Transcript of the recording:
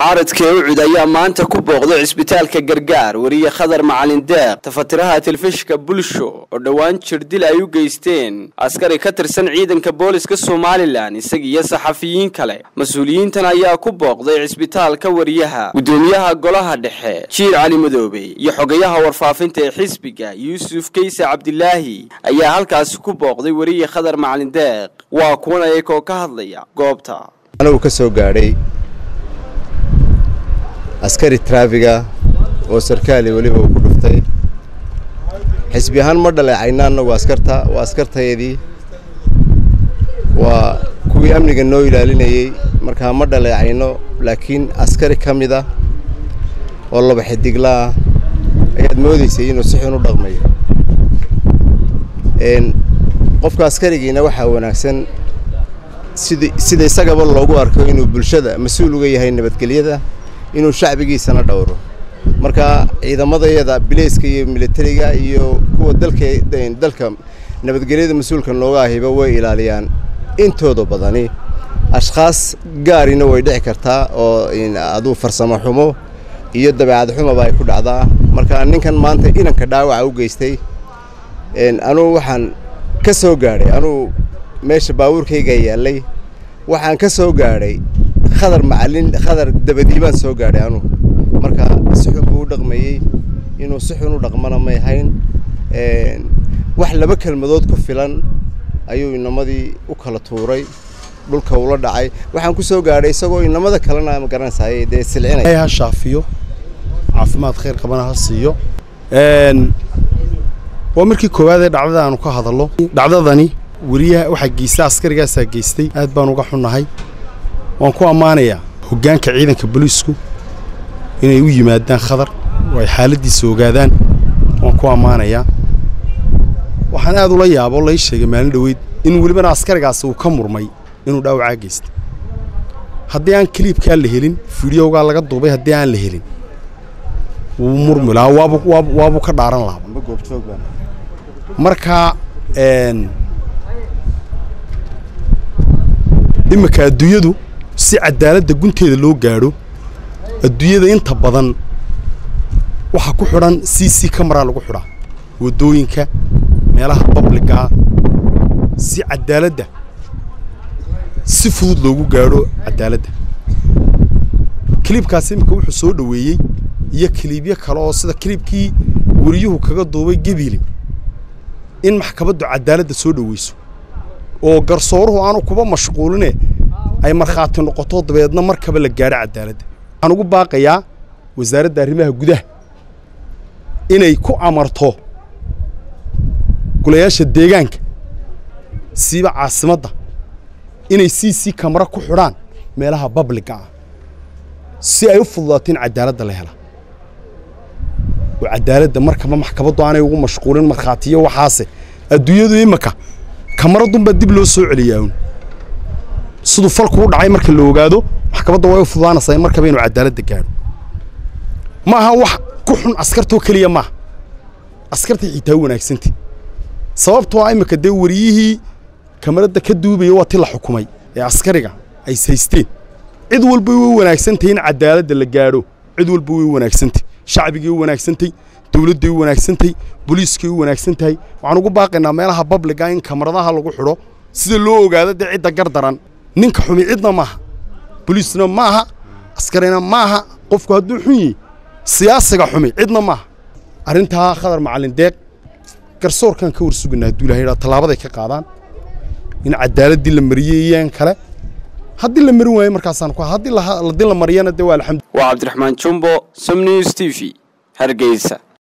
mucaaradka ucud ayaa maanta ku booqday cisbitaalka gargaar weriye khadar macalin deeq tafatiraha telefishinka bulsho oo dhowaan jirdil ay u geysteen askari ka tirsan ciidanka booliska somalilan isagiiyo saxafiyiin kale mas-uuliyiintan ayaa ku booqday cisbitaalka wariyaha gudoomiyaha golaha dhexe jiir cali madoobe iyo xogayaha warfaafinta ee xisbiga yuusuf kayse cabdilaahi ayaa halkaasi ku booqday weriye khadar macalin deeq waa kuwan ayakoo ka hadlaya goobta anagu ka soo gaadhay askari traafiga oo sarkaali weliba uu ku dhuftay xisbi ahaan ma dhaleecayna annagu askarta waa askartayadii waa kuwii amniga noo ilaalinayey markaa ma dhaleecayno laakiin askari ka mid ah oo laba xidigla ah ayaad moodaysay inuu si xun u dhaqmayo qofka askarigiina waxaa wanaagsan sid sida isagaba loogu arko inuu bulshada mas-uul uga yahay nabadgelyada inuu shacbigiisana dhowro marka ciidamadayada bileyska iyo militariga iyo kuwa dalka dalka nabadgelyada mas-uulka nooga ahiba way ilaaliyaan intooda badani ashkhaas gaarina way dhici kartaa oo aduu farsamo xumo iyo dabeecad xumaba ay ku dhacdaa marka ninkan maanta inanka dhaawaca u geystay anugu waxaan ka soo gaadhay anugu meesha baabuurkayga yaallay waxaan ka soo gaadhay khadar macalin khadar dabadii baan soo gaadhay anugu marka si xun buu u dhaqmayey inuu si xun u dhaqmana may ahayn wax laba kelmadood ku filan ayuu inamadii u kala tuuray dhulka ula dhacay waxaan ku soo gaadhay isagoo inamada kalena ma garanaysaay dee silcinaya ha shaafiyo caafimaad khayr qabana ha siiyo waa markii koowaad ee dhacdada aanu ka hadallo dhacdadani weriyaha waxaa geystay askarigaasaa geystay aad baan uga xunnahay waan ku ammaanayaa hoggaanka ciidanka booliisku inay u yimaadaan khadar oo ay xaaladdiisa ogaadaan waan ku ammaanayaa waxaan aad ula yaabo lai sheegay maalin dhoweyd in welibana askarigaasi uu ka murmay inuu dhaawacaa geystay haddii aan kaliibkaa la helin fideogaa laga duubay haddii aan la helin wuu murmi lahaa waabu waabu waabuu ka dhaaran lahaa marka iminka adduunyadu si cadaaladda gunteeda loo gaadho adduunyada inta badan waxaa ku xidhan c c camara lagu xidhaa waddooyinka meelaha babligaa si cadaaladda si fudud loogu gaadho cadaaladda kiliibkaas iminka wuxuu soo dhoweeyey iyo kiliibyo kale oo sida kiliibkii weriyuhu kaga duubay gebili in maxkamaddu cadaaladda soo dhoweyso oo garsooruhu aanu kuba mashquuline ay markhaati noqoto dabeedna markaba la gaadho cadaaladda waxaan ugu baaqayaa wasaaradda arrimaha gudaha inay ku amarto golayaasha deegaanka siiba caasimadda inay c c kamara ku xidhaan meelaha babliga ah si ay u fududaato in cadaaladda la hela oo cadaaladda markaba maxkamaddu aanay ugu mashquulin markhaatiyo waxaase adduunyadu iminka kamaradunbaa dib loo soo celiyaa un siduu falku u dhacay marka la ogaado maxkamadda way u fududaanaysaa in markaba inuu cadaaladda gaadho ma aha wax ku xun askartoo keliya maaha askartay xitaa u wanaagsantay sababtoo ah iminka dee wariyihii kamaradda ka duubaya waa ti la xukumay ee askariga ay haysteen cid walba way u wanaagsantahy in cadaaladda la gaadho cid walba way u wanaagsantay shacbigay u wanaagsantay dawladday u wanaagsantay boliiskay u wanaagsan tahay waxaan ugu baaqaynaa meelaha babliga in kamaradaha lagu xidho sida loo ogaado dee cidda gardaran ninka xumi cidna maaha boliisna maaha askarina maaha qofku hadduu xun yihi siyaasiga xumi cidna maaha arrintaa khadar macalin deeq garsoorkan ka war suganaa hadduu ilahay dhaa tallaabaday ka qaadaan in cadaaladdii la mariyey iyaan kale haddii la marin waayo markaasaan ku haddii la mariyana dee waa alxamdu waa cabdiraxmaan jumbo som news t v hargeysa